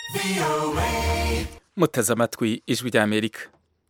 muteze amatwi ijwi rya amerika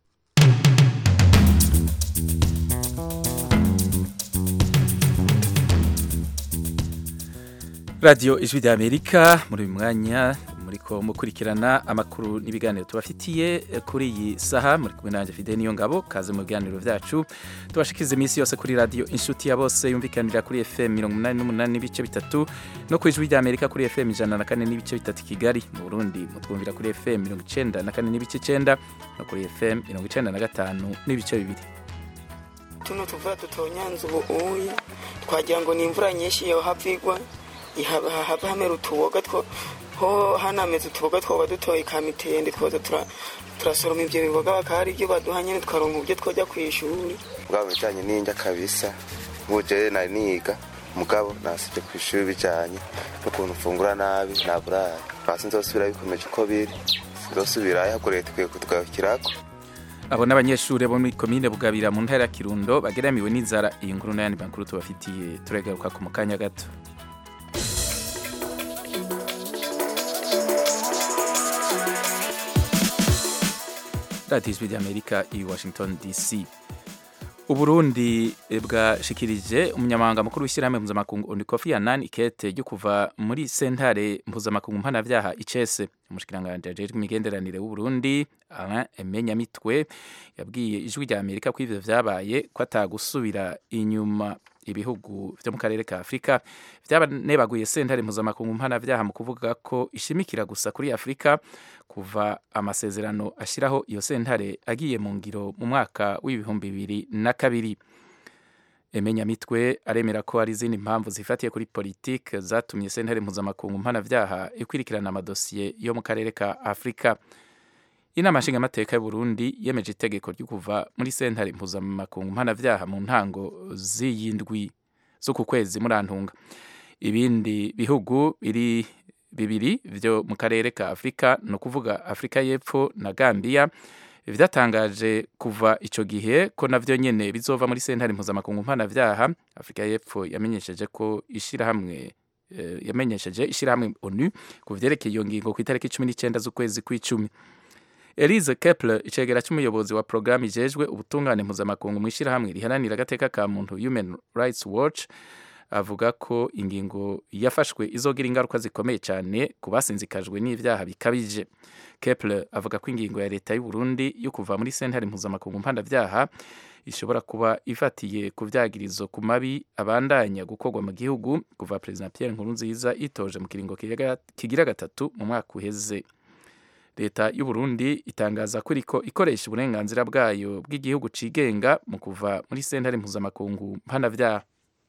radiyo ijwi rya amerika muri uyu mwanya muriko mukurikirana amakuru n'ibiganiro tubafitiye kuri iyi saha muri kumwe nanjye fide niyo ngabo kaze mu biganiro vyacu tubashikiza iminsi yose kuri radiyo inshuti ya bose yumvikanira kuri fm mirongo umunani n'umunani n'ibice bitatu no ku ijwi rya amerika kuri fm ijana na kane n'ibice bitatu i kigali mu burundi mutwumvira kuri fm mirongo icenda na kane n'ibice icenda no kuri fm mirongo icenda na gatanu n'ibice bibiri tuno tuvuga dutonyanze ubu uya twagira ngo ni imvura nyinshi yohava igwa hava hamera utuboga two ho hanameze utuboga twoba dutoye kamitende twoza turasoroma ivyo biboga bakaba ari ivyo baduha nyene tukaronka uburyo twojya kw'ishuri mugabo bijanye n'indya kabisa nk'ubujere nari niga mugabo nasivye kw'ishuri bijanye n'ukuntu mfungura nabi naburara hasi nzosubira bikomeje uko biri nzosubirayo ahubwo leta ikwiye kutugarukirako abo n'abanyeshuri bo muri komine bugabira mu ntara ya kirundo bageramiwe n'inzara iyi nkuru n'ayandi makuru tubafitiye turagaruka ku mukanya gato radiyo ijwi ry'amerika i washington dc uburundi bwashikirije umunyamabanga mukuru w'ishyirahamwe mpuzamakungu onikofi anani ikete ryo kuva muri sentare mpuzamakungu mpanavyaha icese umushikiranganji ajejwe imigenderanire w'uburundi alain emenyamitwe yabwiye ijwi rya amerika ko ivyo vyabaye ko atagusubira inyuma ibihugu vyo mu karere ka afurika vyabanebaguye sentare mpuzamakungu mpanavyaha mu kuvuga ko ishimikira gusa kuri afurika kuva amasezerano ashyiraho iyo sentare agiye mu ngiro mu mwaka w'ibihumbi bibiri na kabiri emenyamitwe aremera ko hari izindi mpamvu zifatiye kuri politike zatumye sentare mpuzamakungu mpanavyaha ikwirikirana amadosiye yo mu karere ka afurika inama nshingamateka y'uburundi yemeje itegeko ryo kuva muri sentare mpuzamakungu mpanavyaha mu ntango z'iyindwi z'uku kwezi murantunga ibindi bihugu biri bibiri vyo mu karere ka afurika ni ukuvuga afurika y'epfo na gambiya vyatangaje kuva ico gihe ko navyo nyene bizova muri sentare mpuzamakungu mpanavyaha afurika y'epfo yamenyesheje ko ishirahamwe yamenyesheje ishirahamwe onu ku vyerekeye iyo ngingo ku itariki cumi n'icenda z'ukwezi kw'icumi elise kepler icegera c'umuyobozi wa porogaramu ijejwe ubutungane mpuzamakungu mw'ishirahamwe riharanira agateka ka muntu human rights watch avuga ko ingingo yafashwe izogira ingaruka zikomeye cyane ku basinzikajwe n'ivyaha bikabije kepler avuga ko ingingo ya leta y'u Burundi yo kuva muri sentare mpuzamakungu mpanavyaha ishobora kuba ifatiye ku vyagirizo ku mabi abandanya gukorwa mu gihugu kuva perezida Pierre Nkurunziza itoje mu kiringo kigira gatatu mu mwaka uheze leta y'u Burundi itangaza ko iriko ikoresha uburenganzira bwayo bw'igihugu cigenga mu kuva muri sentare mpuzamakungu mpanavyaha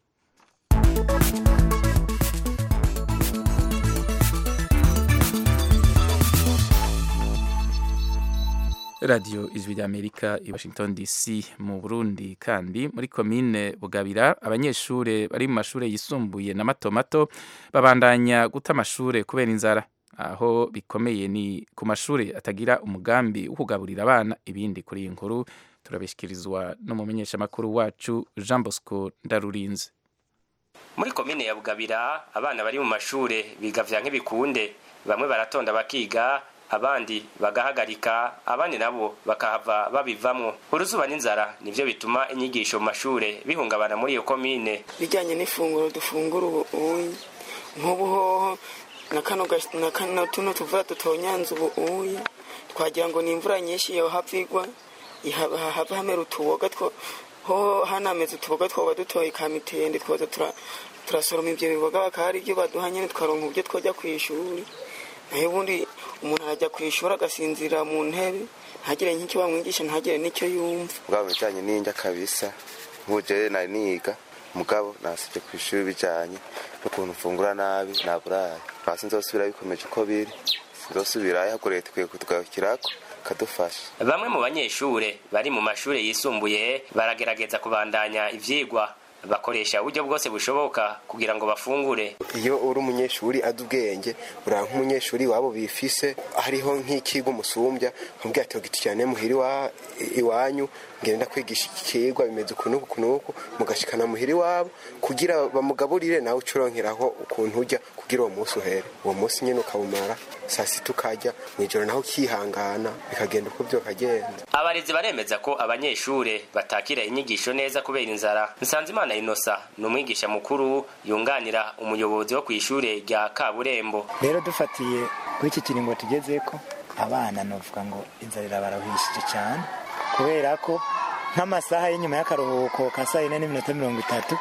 radiyo ijwi rya amerika i washington dc mu burundi kandi muri komine bugabira abanyeshuri bari mu mashuri yisumbuye na mato mato babandanya guta amashure kubera inzara aho bikomeye ni ku mashuri atagira umugambi wo kugaburira abana ibindi kuri iyi nkuru turabishyikirizwa n'umumenyeshamakuru wacu jean bosco ndarurinze muri komine ya bugabira abana bari mu mashure biga vya nk'ibikunde bamwe baratonda bakiga abandi bagahagarika abandi nabo bakahava babivamwo uruzuba n'inzara nivyo bituma inyigisho mu mashure bihungabana muri iyo komine bijyanye n'ifunguro dufungura ubu uyi nk'ubu hoho na kano na kano tuno tuvura dutonyanze ubu uya twagira ngo ni imvura nyinshi yohava igwa hava hamera utuboga two ho hanameze utuboga twoba dutoye kamitende twoza turasoroma ivyo biboga bakaba ari ivyo baduha nyene tukaronka uburyo twojya kw'ishuri nayo ubundi umuntu arajya ku ishuri agasinzira mu ntebe ntagire nk'icyo bamwigisha ntagire n'icyo yumva mugabo bijanye n'indya kabisa nk'ubujere nari niga mugabo nasivye kw'ishuri bijanye n'ukuntu mfungura nabi naburara hasi nzosubira bikomeje uko biri nzosubirayo ahubwo leta ikwiye kutugarukirako kadufasha bamwe mu banyeshure bari mu mashure yisumbuye baragerageza kubandanya ivyigwa bakoresha uburyo bwose bushoboka kugira ngo bafungure iyo uri umunyeshuri azi ubwenge uriya nk'umunyeshuri wabo bifise hariho nk'ikigo umusumbya nkubwira ati giti cyane muhira iwanyu ngenda kwigisha iki kigwa bimeze ukuntu uku n'uku mugashikana muhira iwabo kugira bamugaburire nawe ucurongeraho ukuntu ujya kugira uwo munsi uhere uwo munsi nyine ukawumara saa sita ukarya mu ijoro naho ukihangana bikagenda uko byokagenda abarezi baremeza ko abanyeshure batakira inyigisho neza kubera inzara nsanzimana inosa ni umwigisha mukuru yunganira umuyobozi wo kw'ishure rya kaburembo rero dufatiye kuri iki kiringo tugezeko abana novuga ngo inzara irabarahishije cyane kubera ko nk'amasaha y'inyuma y'akaruhuko ka saa yine n'iminota mirongo itatu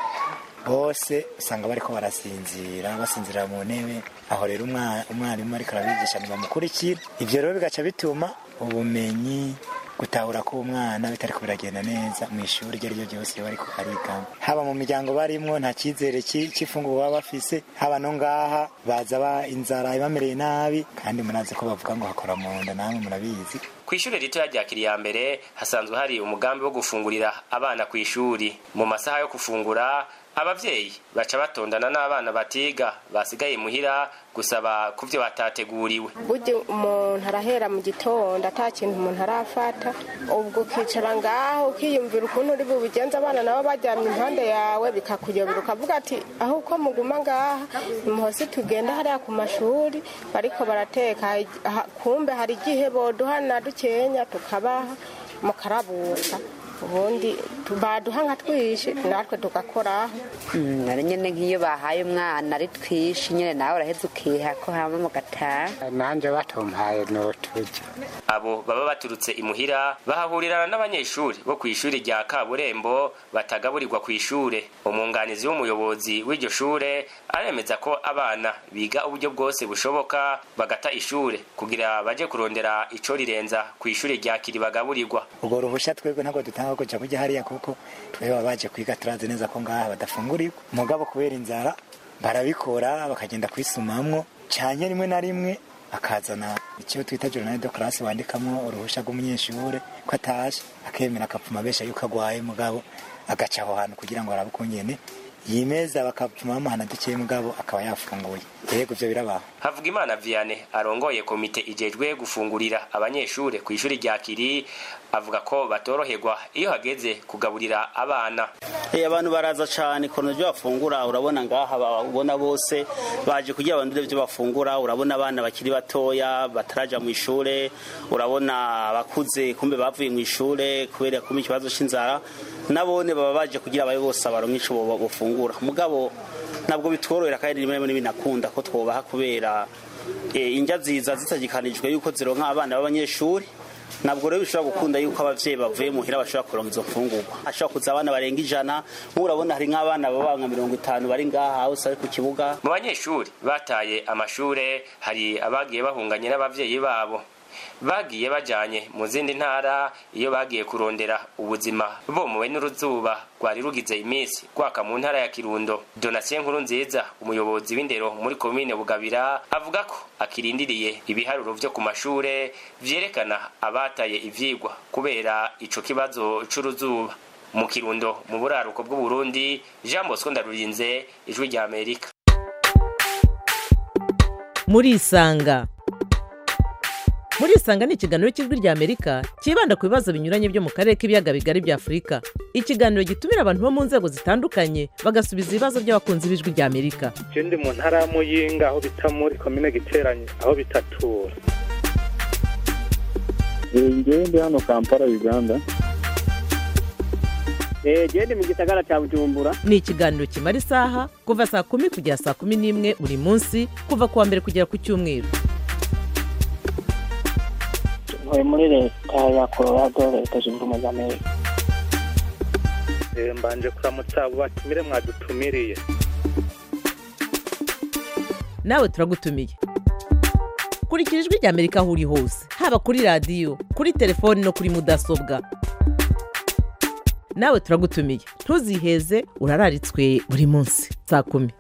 bose usanga bariko barasinzira basinzira mu ntebe aho rero umwa- umwarimu ariko arabigisha ntibamukurikira ivyo rero bigaca bituma ubumenyi gutahura k'umwana bitariko biragenda neza mu ishuri iryo ari ryo ryose iyo bariko barigamo haba mu miryango barimwo nta cyizere ci- c'ifunguro baba bafise haba no ngaha baza ba inzara ibamereye nabi kandi munazi ko bavuga ngo hakora mu nda namwe murabizi kw'ishure ritoya rya kiriyambere hasanzwe hari umugambi wo gufungurira abana kw'ishuri mu masaha yo gufungura abavyeyi baca batondana n'abana batiga basigaye muhira gusaba ku vyo batateguriwe burya umuntu arahera mu gitondo ata kintu umuntu arafata ubwo ukicara ngaho ukiyumvira ukuntu uri bubigenza abana nabo baryamye impande yawe bikakuyobera ukavuga ati aho uko muguma ngaha nimuhose tugenda hariya ku mashuri bariko barateka aha- kumbe hari igihe boduha na dukenya tukabaha mukarabuka ubundi tu- baduha nka twishi natwe tugakoraho Mm, ari nyine nk'iyo bahaye umwana ari twishi nyine nawe uraheza ukiha ko hama mugataha nanjye batumpaye n'uturyo abo baba baturutse imuhira bahahurirana n'abanyeshuri bo kw'ishuri rya kaburembo batagaburirwa kw'ishure umwunganizi w'umuyobozi w'iryo shure aremeza ko abana biga uburyo bwose bushoboka bagata ishure kugira baje kurondera ico rirenza kw'ishure rya kiri bagaburirwa ubwo ruhushya twebwe ntabwo dutanga kuja kujya hariya kuko twebwe baba baje kwiga turazi neza ko ngaha badafungurirwa mugabo kubera inzara barabikora bakagenda kwisumamwo cyane rimwe na rimwe akazana icyo twita journal de classe wandikamo uruhushya rw'umunyeshure ko atashe akemera akapfuma besha yuko agwaye mugabo agaca aho hantu kugira ngo arabe ukungene yimeza bakapfuma bamuhana dukeye mugabo akaba yafunguye yego ivyo birabaho havugimana vianney arongoye komite ijejwe gufungurira abanyeshure kw'ishuri rya kiri avuga ko batoroherwa iyo hageze kugaburira abana Eh, abantu baraza cyane kono byo bafungura urabona ngaha babona bose baje kugira abantu byo bafungura urabona abana bakiri batoya bataraja mu ishure urabona abakuze kumbe bavuye mu ishure kubera kumbe ikibazo c'inzara nabone baba baje kugira abaye bose abaronke ico bo- bofungura mugabo ntabwo bitworohera kandi rimwe rimwe binakunda ko twobaha kubera eh, indya nziza zitagikanijwe yuko zironka abana b'abanyeshuri ntabwo rero bishobora gukunda yuko abavyeyi bavuye muhira bashobora kuronka izo mfungurwa hashobora kuza abana barenga ijana nk'urabona hari nk'abana baba nka mirongo itanu bari ngaha hose ari ku kibuga mu banyeshuri bataye amashure hari abagiye bahunganye n'abavyeyi babo bagiye bajanye mu zindi ntara iyo bagiye kurondera ubuzima bomowe n'uruzuba rwari rugize iminsi rwaka mu ntara ya kirundo donatien nkuru nziza umuyobozi w'indero muri komine bugabira avuga ko akirindiriye ibiharuro vyo ku mashure vyerekana abataye ivyigwa kubera ico kibazo c'uruzuba mu kirundo mu buraruko bw'uburundi jean bosco ndarurinze ijwi rya amerika murisanga murisanga ni ikiganiro cy'ijwi rya amerika cyibanda ku bibazo binyuranye byo mu karere k'ibiyaga bigari bya afurika ikiganiro gitumira abantu bo mu nzego zitandukanye bagasubiza ibibazo by'abakunzi b'ijwi rya amerika je ndi mu ntara ya muyinga aho bita muri komine giteranye aho bitatura ngewe ndi hano kampala uganda genda mu gisagara cya bujumbura ni ikiganiro kimara isaha kuva saa kumi kugera saa kumi n'imwe buri munsi kuva ku wa mbere kugera ku cyumweru ntuye muri leta ya colorado leta zunze ubumwe za amerika Eh, mbanje kuramutsa abo batumire mwadutumiriye nawe turagutumiye kurikira ijwi rya amerika aho uri hose haba kuri radiyo kuri telefoni no kuri mudasobwa nawe turagutumiye ntuziheze urararitswe buri munsi saa kumi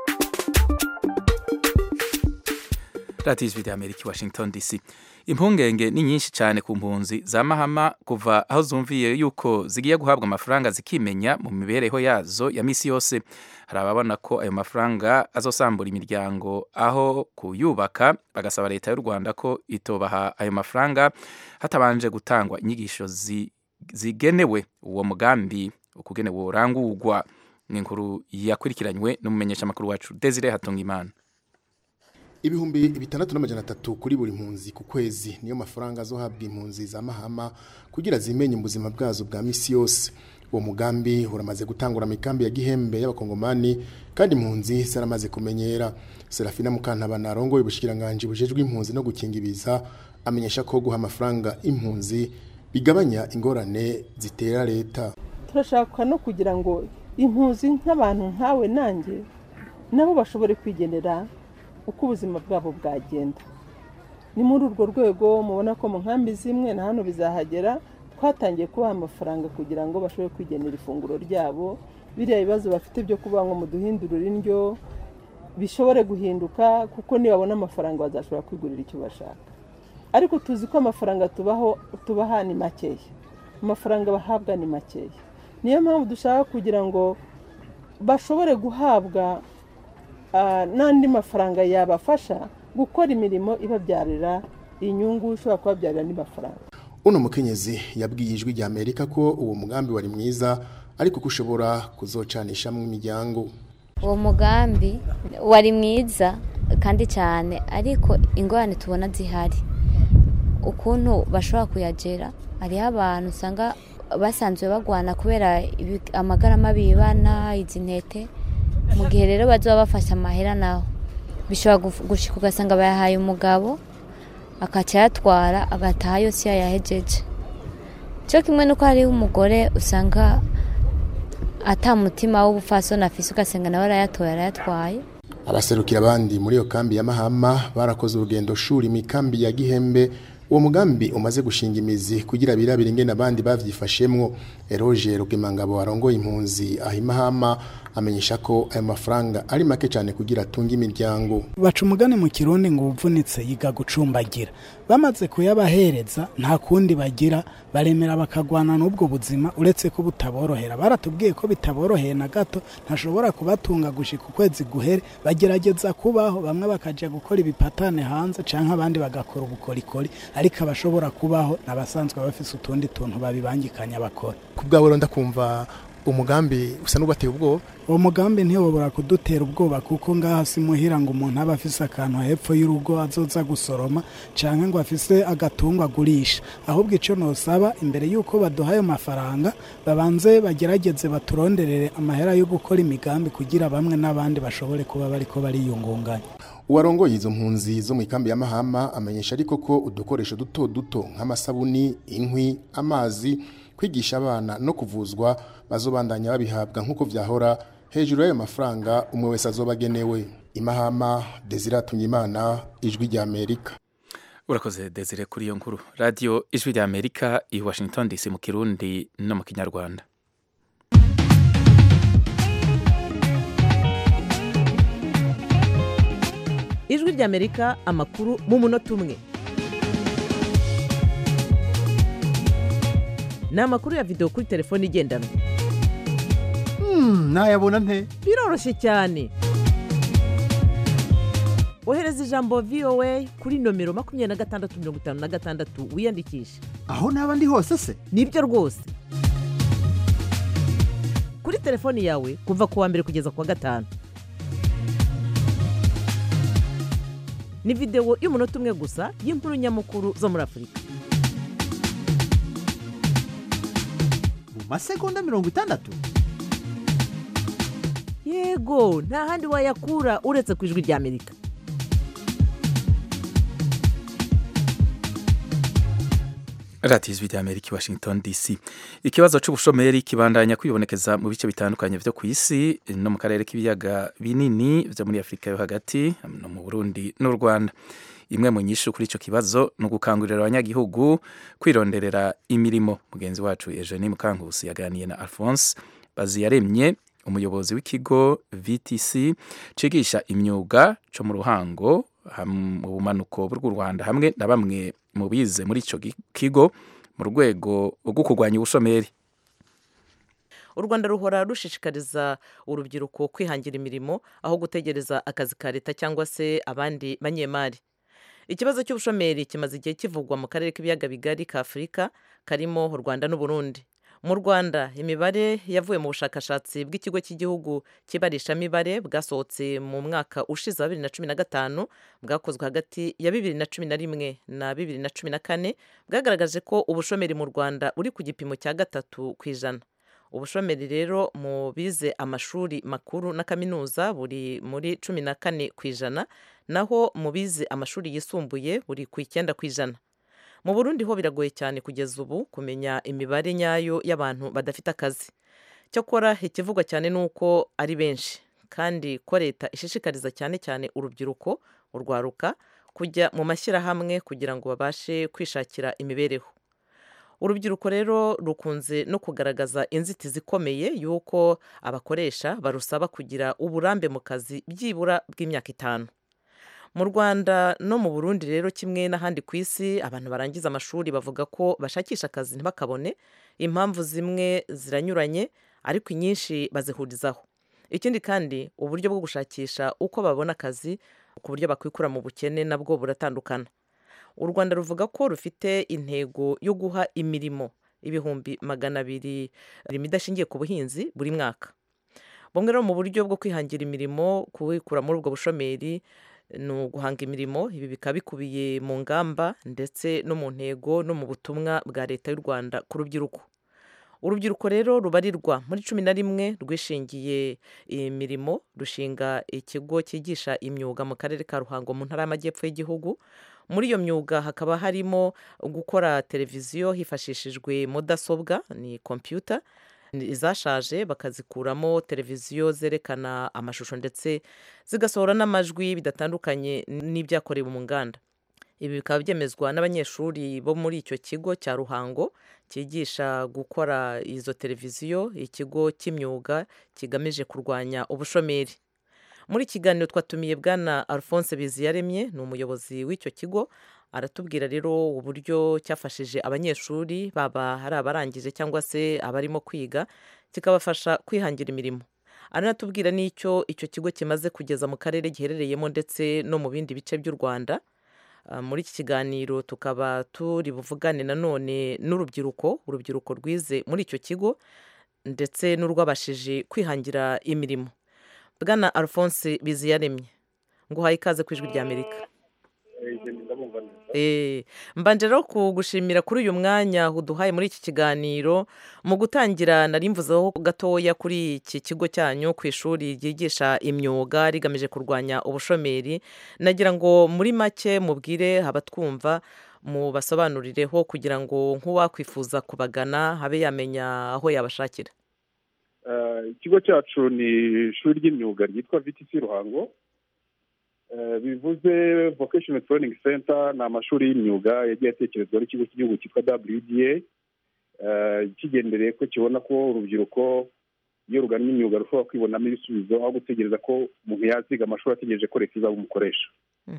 radiyo ijwi rya amerika i washington dc impungenge ni nyinshi cyane ku mpunzi za mahama kuva aho zumviye yuko zigiye guhabwa amafaranga zikimenya mu mibereho yazo ya misi yose hari ababona ko ayo mafaranga azosambura imiryango aho kuyubaka bagasaba leta y'u rwanda ko itobaha ayo mafaranga hatabanje gutangwa inyigisho zi- zigenewe uwo mugambi ukugenewe urangurwa ni inkuru yakurikiranywe n'umumenyeshamakuru wacu desire hatungimana ibihumbi bitandatu n'amajana atatu kuri buri mpunzi ku kwezi niyo mafaranga azohabwa impunzi za mahama kugira zimenye ubuzima bwazo bwa misi yose uwo mugambi uramaze gutangura mikambi ya gihembe y'abakongomani kandi impunzi zaramaze kumenyera serafina mukantabana arongoye ubushikiranganje bujejwe impunzi no gukinga ibiza amenyesha ko guha amafaranga impunzi bigabanya ingorane zitera leta turashaka no kugira ngo impunzi nk'abantu nkawe nanjye nabo bashobore kwigenera uko ubuzima bwabo bwagenda ni muri urwo rwego mubona ko mu nkambi zimwe na hano bizahagera twatangiye kubaha amafaranga kugira ngo bashobore kwigenera ifunguro ryabo biriya bibazo bafite byo kuba ngo muduhindurire indyo bishobore guhinduka kuko nibabona amafaranga bazashobora kwigurira icyo bashaka ariko tuzi ko amafaranga tubaho tubaha ni makeya amafaranga bahabwa ni makeya niyo mpamvu dushaka kugira ngo bashobore guhabwa n'andi mafaranga yabafasha gukora imirimo ibabyarira inyungu ishobora kubabyarira andi mafaranga uno mukenyezi yabwiye ijwi rya amerika ko uwo mugambi wari mwiza ariko ko ushobora kuzocanishamo imiryango uwo mugambi wari mwiza kandi cyane ariko ingorane tubona zihari ukuntu bashobora kuyagera hariho abantu usanga basanzwe bagwana kubera amagara mabi bibana izi ntete mu gihe rero bazaba bafashe amahera naho bishobora gushika ugasanga bayahaye umugabo akaca ayatwara agataha yose yayahejeje cyo kimwe nuko hariho umugore usanga atamutima w'ubupfasoni afise ugasanga nawe arayatoye arayatwaye abaserukira abandi muri iyo kambi ya mahama barakoze urugendo shuri mu kambi ya gihembe uwo mugambi umaze gushinga imizi kugira birabire ingene abandi bavyifashemwo eroge rugemangabo arongoye impunzi ahimahama amenyesha ko ayo mafaranga ari make cyane kugira atunge imiryango baca umugani mu kirundi ngo uvunitse yiga gucumbagira bamaze kuyabahereza nta kundi bagira baremera bakagwana n'ubwo buzima uretse ko butaborohera baratubwiye ko bitaboroheye na gato ntashobora kubatunga gushika ukwezi guhere bagerageza kubaho bamwe bakaja gukora ibipatane hanze canke abandi bagakora ubukorikori ariko abashobora kubaho n'abasanzwe bafise utundi tuntu babibangikanya bakora ku bwawe ronda kumva umugambi usa n'ubateye ubwoba uwo mugambi ntiwobora kudutera ubwoba kuko ngaha si muhira ngo umuntu aba afise akantu hepfo y'urugo azoza gusoroma canke ngo afise agatungwa agurisha ahubwo ico nosaba imbere y'uko baduha ayo mafaranga babanze bagerageze baturonderere amahera yo gukora imigambi kugira bamwe n'abandi bashobore kuba bariko bariyungunganya uwarongoye izo mpunzi zo mu ikambi ya mahama amenyesha ariko ko udukoresho duto duto nk'amasabuni inkwi amazi kwigisha abana no kuvuzwa bazobandanya babihabwa nk'uko vyahora hejuru y'ayo mafaranga umwe wese azobagenewe imahama desire imana ijwi rya amerika urakoze desire kuri iyo nkuru radiyo ijwi rya amerika i washington dc mu kirundi no mu kinyarwanda ijwi rya amerika amakuru mu munota umwe ni amakuru ya videwo kuri telefone igendanwa ntayabona nte biroroshye cyane ohereza ijambo voa kuri nomero makumyabiri na gatandatu mirongo itanu na gatandatu wiyandikishe aho naba ndi hose se nibyo rwose kuri telefoni yawe kuva ku wa mbere kugeza ku wa gatanu ni videwo y'umunota umwe gusa y'inkuru nyamukuru zo muri afurika mu masegonda mirongo itandatu yego nta handi wayakura uretse ku ijwi rya amerika radiyo ijwi rya amerika i washington dc ikibazo cy'ubushomeri kibandanya kwibonekeza mu bice bitandukanye byo ku isi no mu karere k'ibiyaga binini byo muri afurika yo hagati no mu burundi n'u rwanda imwe mu nyinshi kuri icyo kibazo ni ugukangurira abanyagihugu kwironderera imirimo mugenzi wacu eugenie mukankusi yaganiye na alphonse baziyaremye umuyobozi w'ikigo vtc cigisha imyuga cyo mu ruhango mu bumanuko bw'u rwanda hamwe na bamwe mu bize muri icyo kigo mu rwego rwo kurwanya ubushomeri u rwanda ruhora rushishikariza urubyiruko kwihangira imirimo aho gutegereza akazi ka leta cyangwa se abandi banyemari ikibazo cy'ubushomeri kimaze igihe kivugwa mu karere k'ibiyaga bigari ka afurika karimo u rwanda n'uburundi mu rwanda imibare yavuye mu bushakashatsi bw'ikigo cy'igihugu cy'ibarishamibare bwasohotse mu mwaka ushize wa bibiri na cumi na gatanu bwakozwe hagati ya bibiri na cumi na rimwe na bibiri na cumi na kane bwagaragaje ko ubushomeri mu rwanda uri ku gipimo cya gatatu ku ijana ubushomeri rero mu bize amashuri makuru na kaminuza buri muri cumi na kane ku ijana naho mu bize amashuri yisumbuye buri ku icyenda ku ijana mu burundi ho biragoye cyane kugeza ubu kumenya imibare nyayo y'abantu badafite akazi cyakora ikivugwa cyane ni uko ari benshi kandi ko leta ishishikariza cyane cyane urubyiruko urwaruka kujya mu mashyirahamwe kugira ngo babashe kwishakira imibereho urubyiruko rero rukunze no kugaragaza inzitizi ikomeye y'uko abakoresha barusaba kugira uburambe mu kazi byibura bw'imyaka itanu mu rwanda no mu burundi rero kimwe n'ahandi ku isi abantu barangiza amashuri bavuga ko bashakisha akazi ntibakabone impamvu zimwe ziranyuranye ariko inyinshi bazihurizaho ikindi kandi uburyo bwo gushakisha uko babona akazi ku buryo bakwikura mu bukene nabwo buratandukana u rwanda ruvuga ko rufite intego yo guha imirimo ibihumbi magana abiri idashingiye ku buhinzi buri mwaka bumwe rero mu buryo bwo kwihangira imirimo kuwikura muri ubwo bushomeri ni uguhanga imirimo ibi bikaba bikubiye mu ngamba ndetse no mu ntego no mu butumwa bwa leta y'u rwanda ku rubyiruko urubyiruko rero rubarirwa muri cumi na rimwe rwishingiye imirimo rushinga ikigo cyigisha imyuga mu karere ka ruhango mu ntara y'amajyepfo y'igihugu muri iyo myuga hakaba harimo gukora televiziyo hifashishijwe mudasobwa ni kompiyuta izashaje bakazikuramo televiziyo zerekana amashusho ndetse zigasohora n'amajwi bidatandukanye n'ibyakorewe mu nganda ibi bikaba byemezwa n'abanyeshuri bo muri icyo kigo cya ruhango cyigisha gukora izo televiziyo ikigo cy'imyuga kigamije kurwanya ubushomeri muri kiganiro twatumiye bwana alphonse biziyaremye ni umuyobozi w'icyo kigo aratubwira rero uburyo cyafashije abanyeshuri baba hari abarangije cyangwa se abarimo kwiga kikabafasha kwihangira imirimo aranatubwira n'icyo icyo kigo kimaze kugeza mu karere giherereyemo ndetse no mu bindi bice by'u rwanda muri iki kiganiro tukaba turi buvugane nanone n'urubyiruko urubyiruko rwize muri icyo kigo ndetse n'urwabashije kwihangira imirimo bwana alphonse biziyaremye nguhaye ikaze ku ijwi ry'amerika mbanje rero kugushimira kuri uyu mwanya uduhaye muri iki kiganiro mu gutangira nari mvuzeho gatoya kuri iki kigo cyanyu ku ishuri ryigisha imyuga rigamije kurwanya ubushomeri nagira ngo muri make mubwire abatwumva mubasobanurireho kugira ngo nk'uwakwifuza kubagana habe yamenya aho yabashakira ikigo cyacu ni ishuri ry'imyuga ryitwa vtc ruhango bivuze vocational training center ni amashuri y'imyuga yagiye atekerezwa n'ikigo cy'igihugu cyitwa wda kigendereye ko kibona ko urubyiruko iyo rugana imyuga rushobora kwibonamo ibisubizo aho gutegereza ko umuntu yaziga amashuri ategereje ko leta izaba umukoresha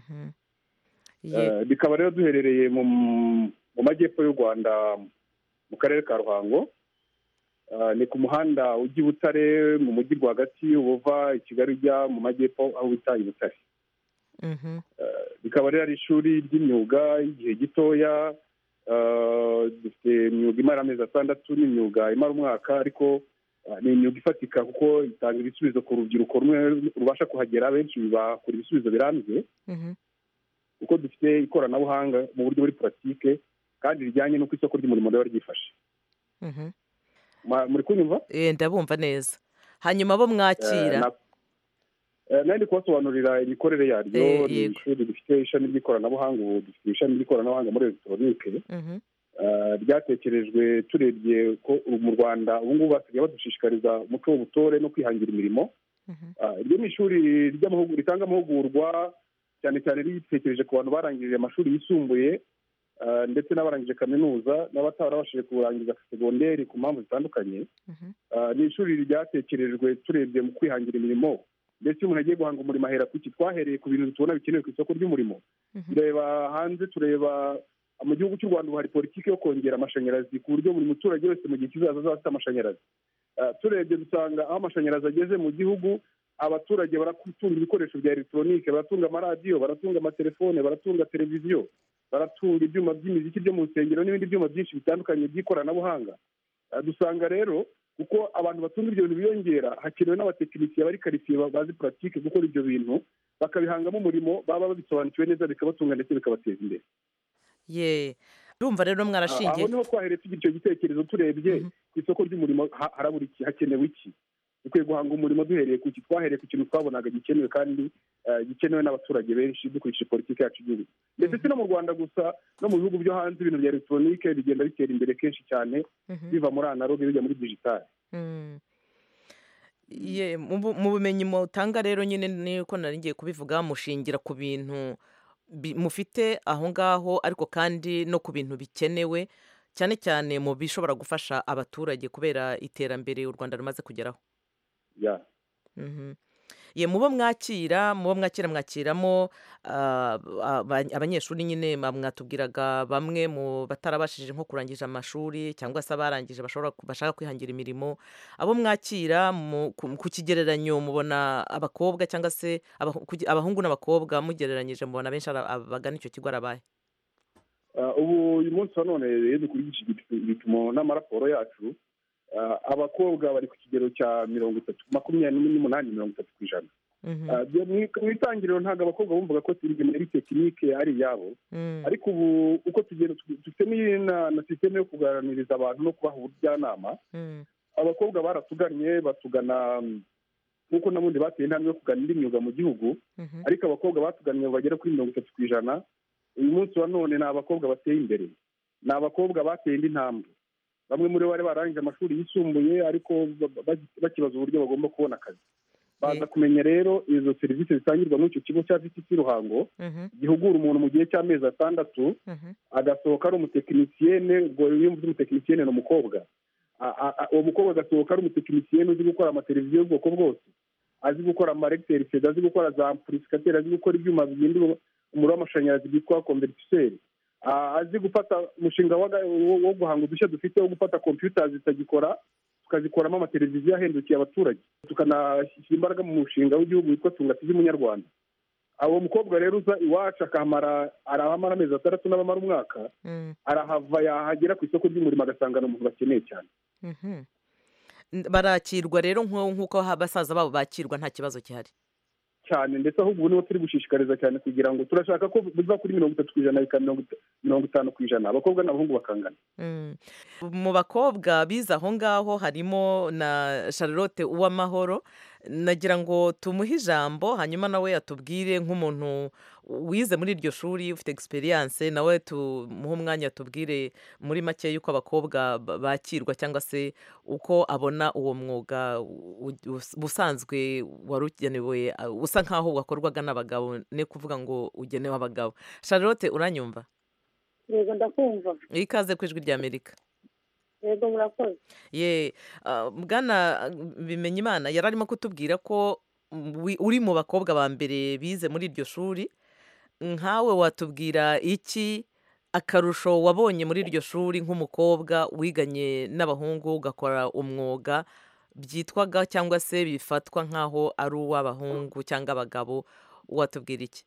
bikaba rero duherereye mu majyepfo y'u rwanda mu karere ka ruhango ni ku muhanda ujya i butare mu mujyi rwagati ubuva i kigali ujya mu majyepfo aho bita i butare rikaba rero ari ishuri ry'imyuga y'igihe gitoya dufite imyuga imara amezi atandatu n'imyuga imara umwaka ariko ni imyuga ifatika kuko itanga ibisubizo ku rubyiruko rumwe rubasha kuhagera benshi bakora ibisubizo birambye kuko dufite ikoranabuhanga mu buryo buri puratike kandi rijyanye n'uko isoko ry'umurimo riba ryifashe muri kunyumva ndabumva neza hanyuma bo mwakira nandi kubasobanurira imikorere yaryo ni ishuri rifite ishami ry'ikoranabuhanga ubu dufite ishami ry'ikoranabuhanga muri elegitoronike ryatekerejwe turebye ko mu rwanda ubu ngubu basigaye badushishikariza umuco w'ubutore no kwihangira imirimo iryo ni ishuri ritanga amahugurwa cyane cyane ritekereje ku bantu barangije amashuri yisumbuye ndetse n'abarangije kaminuza n'abatarabashije kurangiza segonderi ku mpamvu zitandukanye ni ishuri ryatekerejwe turebye mu kwihangira imirimo ndetse umuntu agiye guhanga umurimo ahera ku iki twahereye ku bintu tubona bikenewe ku isoko ry'umurimo tureba hanze tureba mu gihugu cy'u rwanda ubu hari politiki yo kongera amashanyarazi ku buryo buri muturage wese mu gihe kizaza azaba afite amashanyarazi turebye dusanga aho amashanyarazi ageze mu gihugu abaturage baratunga ibikoresho bya elegitoronike baratunga amaradiyo baratunga amatelefone baratunga televiziyo baratunga ibyuma by'imiziki byo mu nsengero n'ibindi byuma byinshi bitandukanye by'ikoranabuhanga Ah, dusanga rero kuko abantu batunga ibyo bintu biyongera hakenewe n'abatekinisiye bari karitsiye ba- bazi puratike gukora ibyo bintu bakabihangamo umurimo baba babisobanukiwe neza bikabatunga ndetse bikabateza imbere ye urumva rero aho mwarashingiye niho twahereye tugira icyo gitekerezo turebye ku isoko ry'umurimo ha- harabura iki hakenewe iki dukwiye guhanga umurimo duhereye ku ki twahereye ku kintu twabonaga gikenewe kandi eh, gikenewe n'abaturage benshi dukurikije politiki yacu y'igihugu ndetse si no mu rwanda gusa no mu bihugu byo hanze ibintu bya elegitoronike bigenda bitera imbere kenshi cyane biva muri analoge bijya muri digitali Mm. Ye, mu bu- mu bumenyi mutanga rero nyine niko nari ngiye kubivuga mushingira ku bintu bi- mufite aho ngaho ariko kandi no ku bintu bikenewe cyane cyane mu bishobora gufasha abaturage kubera iterambere u rwanda rumaze kugeraho ya Mhm. ye mubo mwakira mubo mwakira mwakiramo ah, aba- abanyeshuri nyine ma- mwatubwiraga bamwe mu batarabashije nko kurangiza amashuri cyangwa se abarangije bashobora ku- bashaka kwihangira imirimo abo mwakira mu- ku ku kigereranyo mubona abakobwa cyangwa se abahu- kugi- abahungu n'abakobwa mugereranyije mubona benshi ari aba- bagana icyo kigo ari abahe Ah, ubu uyu munsi wa none iyo dukurikije ibipi- ibipimo n'amaraporo yacu ah, abakobwa bari ku kigero cya mirongo itatu makumyabiri n'umunani mirongo itatu ku ijana Ah, byo mu mu itangiriro ntabwo abakobwa bumvaga ko imirimo yari tekinike ari iyabo ariko ubu uko tugenda dufite n'iyi na na sisiteme yo kuganiriza abantu no kubaha ubujyanama abakobwa baratugannye batugana mm, nk'uko n'ubundi bateye intambwe yo kugana indi myuga mu gihugu ariko abakobwa batugannye bagera kuri mirongo itatu ku ijana uyu munsi wa none ni abakobwa bateye imbere ni abakobwa bateye indi ntambwe bamwe muri bo bari barangije amashuri yisumbuye ariko ba- ba- bakibaza uburyo bagomba kubona akazi baza kumenya rero izo serivisi zitangirwa muri icyo kigo cya vtc ruhango gihugura umuntu mu gihe cy'amezi atandatu agasohoka ari umutekinisiyene ubwo iyo mvuze umutekinisiyene ni umukobwa A- a- a- uwo mukobwa agasohoka ari umutekinisiyene uzi gukora amateleviziyo y'ubwoko bwose azi gukora amaregiteri feda azi gukora za amplificateri azi gukora ibyuma bihindura umuriro w'amashanyarazi byitwa konveriseri azi gufata umushinga waga- wo wo guhanga udushya dufite wo gufata kompiyuta zitagikora tukazikoramo amateleviziyo ahendukiye abaturage tukanashyira imbaraga mu mushinga w'igihugu witwa tunga tv munyarwanda uwo mukobwa rero uza iwacu akahamara arahamara amezi atandatu n'abamara umwaka arahava yahagera ku isoko ry'umurimo agasanga ni umuntu bakeneye cyane Mhm. N- barakirwa rero nko- nk'uko ha- basaza babo bakirwa nta kibazo gihari cyane ndetse ahubwo ubu nibo turi gushishikariza cyane kugira ngo turashaka ko biva kuri mirongo itatu ku ijana bikaba mirongo ita- mirongo itanu ku ijana abakobwa n'abahungu bakangana Mm. mu bakobwa bize aho ngaho harimo na charlotte uwamahoro nagira ngo tumuhe ijambo hanyuma nawe atubwire nk'umuntu wize muri iryo shuri ufite experience nawe tumuhe umwanya atubwire muri make y'uko abakobwa ba- bakirwa cyangwa se uko abona uwo mwuga u- u- ubusanzwe wari ugenewe uh, usa nk'aho wakorwaga n'abagabo ni kuvuga ngo ugenewe abagabo charlotte uranyumva yego ndakumva ikaze ku ijwi ry'amerika yego murakoze ye ah, bwana bimenya imana yari arimo kutubwira ko wi- uri mu bakobwa ba mbere bize muri iryo shuri nkawe watubwira iki akarusho wabonye muri iryo shuri nk'umukobwa wiganye n'abahungu ugakora umwuga byitwaga cyangwa se bifatwa nk'aho ari uw'abahungu cyangwa abagabo watubwira iki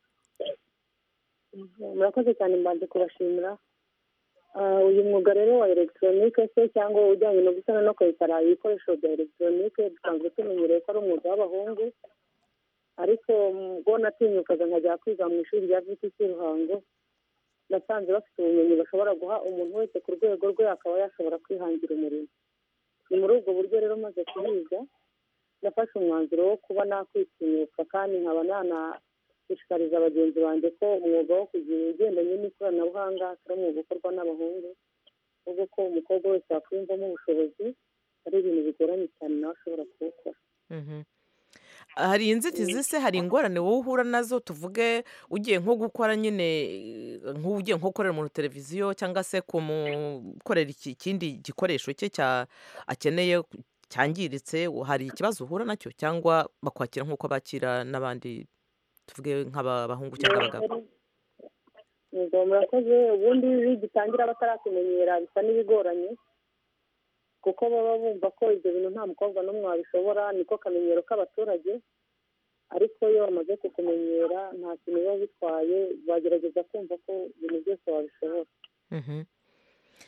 murakoze cyane mbanze kubashimira Ah, uyu mwuga rero wa elegitoronike se cyangwa ujyanye no gusana no kwesitara ibikoresho bya elegitoronike dusanzwe tumenyereye ko ari umwuga w'abahungu ariko ubwo natinyukaga nkajya kwiga mu ishuri rya vtc ruhango nasanze bafite ubumenyi bashobora guha umuntu wese ku rwego rwe akaba yashobora kwihangira umurimo ni muri ubwo buryo rero maze kubiga nafashe umwanzuro wo kuba nakwitinyuka kandi nkaba nanashishikariza bagenzi banjye ko umwuga wo kugira ugendanye n'ikoranabuhanga atari umwuga ukorwa n'abahungu ahubwo ko umukobwa wese wakwiyumvamo ubushobozi ari ibintu bigoranye cyane nawe ashobora kuwukora Mhm. hari inzitizi se hari ingorane wowe uhura nazo tuvuge ugiye nko gukora nyine eh, nk'ugiye nko gukorera umuntu televiziyo cyangwa se kumukorera iki- ikindi gikoresho cye cya akeneye ku- cyangiritse hari ikibazo uhura nacyo cyangwa bakwakira nk'uko bakira n'abandi tuvuge nk'abahungu cyangwa abagabo yego murakoze ubundi iyo gitangira batarakumenyera bisa n'ibigoranye kuko baba bumva ko ibyo bintu nta mukobwa n'umwe wabishobora niko kamenyero k'abaturage ariko iyo bamaze kukumenyera nta kintu biba bitwaye bagerageza kumva ko ibintu byose wabishobora Mhm.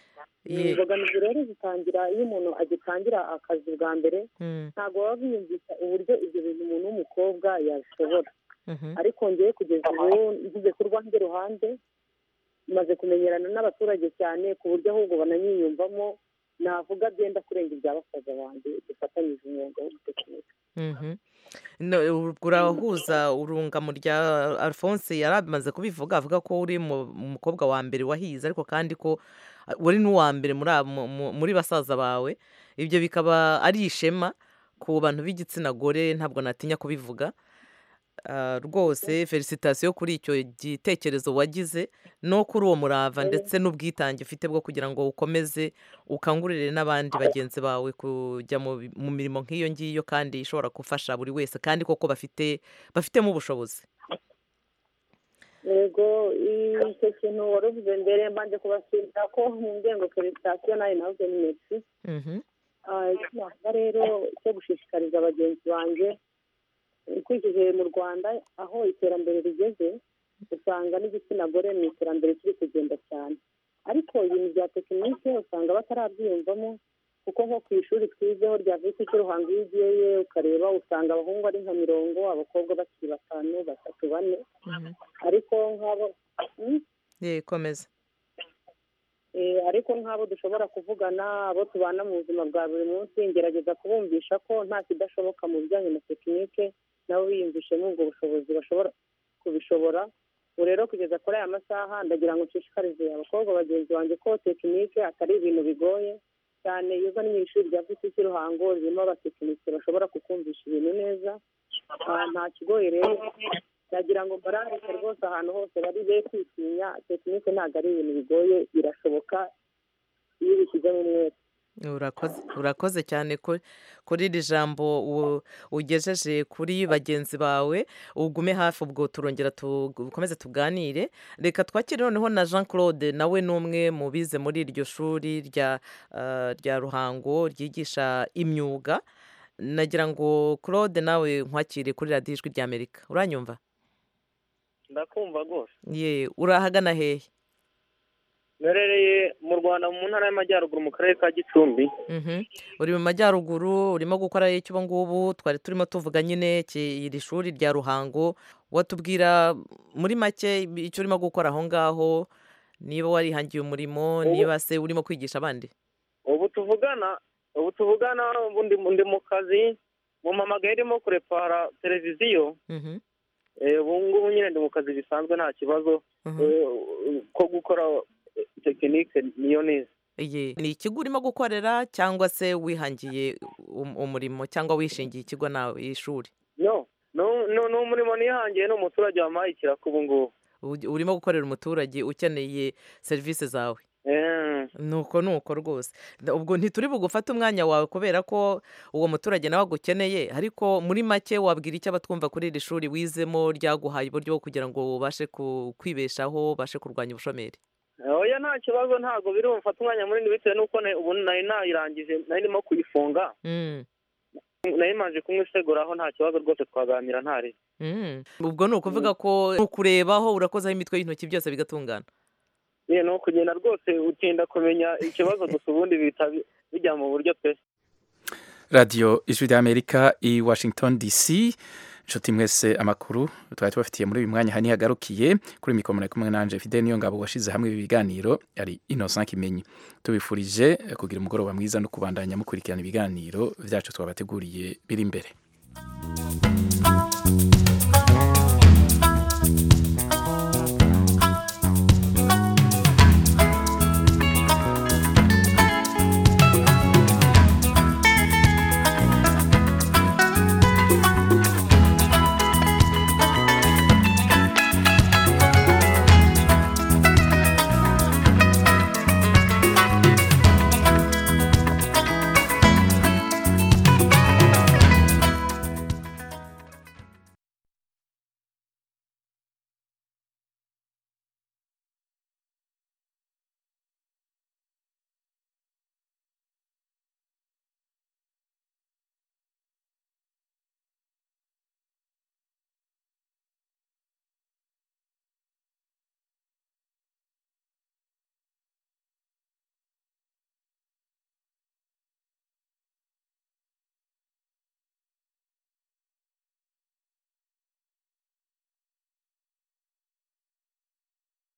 Ye- imbogamizi rero zitangira iyo umuntu agitangira akazi bwa mbere Mm. ntabwo baba biyumvisha uburyo ibyo bintu umuntu w'umukobwa yabishobora Mhm. ariko ngewe kugeza ubu ngize ku rwanjye ruhande maze kumenyerana n'abaturage cyane ku buryo ahubwo bananyiyumvamo navuga byenda kurenga ibya basaza banjye dufatanyije umwuga w'ubutekinike Mhm. No, ubwo urahuza urungamo rya alphonse yari amaze kubivuga avuga ko uri mu mu mukobwa wa mbere wahize ariko kandi ko uh, uri n'uwa mbere muri abo- mu- mu- muri basaza bawe ibyo bikaba ari ishema ku bantu b'igitsina gore ntabwo natinya kubivuga Ah, rwose felicitasiyo kuri icyo gitekerezo wagize no kuri uwo murava ndetse n'ubwitange ufite bwo kugira ngo ukomeze ukangurire n'abandi bagenzi bawe kujya mu bi- mu mirimo nk'iyo ngiyo kandi ishobora gufasha buri wese kandi koko bafite bafitemo ubushobozi yego icyo kintu wari uvuze mbere mbanje kubashimira ko mu ngengo felicitasiyo nawe navuze ni mesi Mhm. Ah, icyo navuga rero cyo gushishikariza bagenzi banjye ukurikije mu rwanda aho iterambere rigeze usanga n'igitsina gore mu iterambere kiri kugenda cyane ariko ibintu bya tekinike usanga batarabyiyumvamo kuko nko ku ishuri twizeho rya visi cy'uruhango iyo ugiyeyo ukareba usanga abahungu ari nka mirongo abakobwa bakiri batanu batatu bane ariko nk'abo Hmm? ye komeza Eh, ariko nk'abo dushobora kuvugana abo tubana mu buzima bwa buri munsi ngerageza kubumvisha ko nta kidashoboka mu bijyanye na tekinike nabo biyumvishemo ubwo bushobozi bashobora kubishobora ubu rero kugeza kuri aya masaha ndagira ngo nshishikarize abakobwa bagenzi banjye ko tekinike atari ibintu bigoye cyane iyo uzanye mu ishuri rya visi cy'uruhango ririmo abatekinike bashobora kukumvisha ibintu neza Ah, nta kigoye rero nagira ngo mbarandike rwose ahantu hose bari be kwitinya tekinike ntabwo ari ibintu bigoye birashoboka iyo ubishyizemo umwete urakoze urakoze cyane ku- kuri iri jambo u- ugejeje kuri bagenzi bawe ugume hafi ubwo turongera dukomeze tuganire reka twakire noneho na jean claude nawe ni umwe mu bize muri iryo shuri rya ah, rya ruhango ryigisha imyuga nagira ngo claude nawe nkwakire kuri radiyo ijwi ry'amerika uranyumva ndakumva rwose ye urahagana hehe mperereye mu rwanda mu ntara y'amajyaruguru mu karere ka gicumbi Mhm. uri mu majyaruguru urimo gukora iki ubu ngubu twari turimo tuvuga nyine ki- iri shuri rya ruhango watubwira muri make icyo urimo gukora aho ngaho niba warihangiye umurimo Ubu- niba se urimo kwigisha abandi ubu tuvugana ubu tuvugana ubu ndi ndi mu kazi mu mamagaye irimo kurepara televiziyo Mhm. Eh, ubu ngubu nyine ndi mu kazi bisanzwe nta kibazo Eh, ko gukora eh, tekinike niyo neza Ye, ni ikigo urimo gukorera cyangwa se wihangiye um- umurimo cyangwa wishingiye ikigo nawe ishuri no no no ni umurimo nihangiye ni umuturage wampaye ikiraka ubu ngubu Ugi- urimo gukorera umuturage ukeneye serivisi zawe Eh, nuko nuko rwose Da- ubwo ntituri bugufate umwanya wawe kubera ko uwo muturage nawe agukeneye ariko muri make wabwira icyo abatwumva kuri iri shuri wizemo ryaguhaye uburyo bwo kugira ngo ubashe ku- kwibeshaho ubashe kurwanya ubushomeri oya nta kibazo ntabwo biri bumfate umwanya munini bitewe n'uko na- ubu nari nayirangije nari ndimo kuyifunga Mm, nari manje kumwiseguraho nta kibazo rwose twaganira ntari mm. ubwo ni ukuvuga ko ni ukurebaho urakozaho imitwe y'intoki byose bigatungana ye ni ukugenda rwose utinda kumenya ikibazo gusa ubundi bihita bi- bijya mu buryo pe radiyo ijwi ry'amerika i washington dc inshuti mwese amakuru twari tubafitiye muri uyu mwanya hani hagarukiye kuri mikoro muri kumwe nanje fide niyo ngabo washize hamwe ibi biganiro ari innocent kimenyi tubifurije eh, kugira umugoroba mwiza no kubandanya mukurikirana ibiganiro byacu twabateguriye biri imbere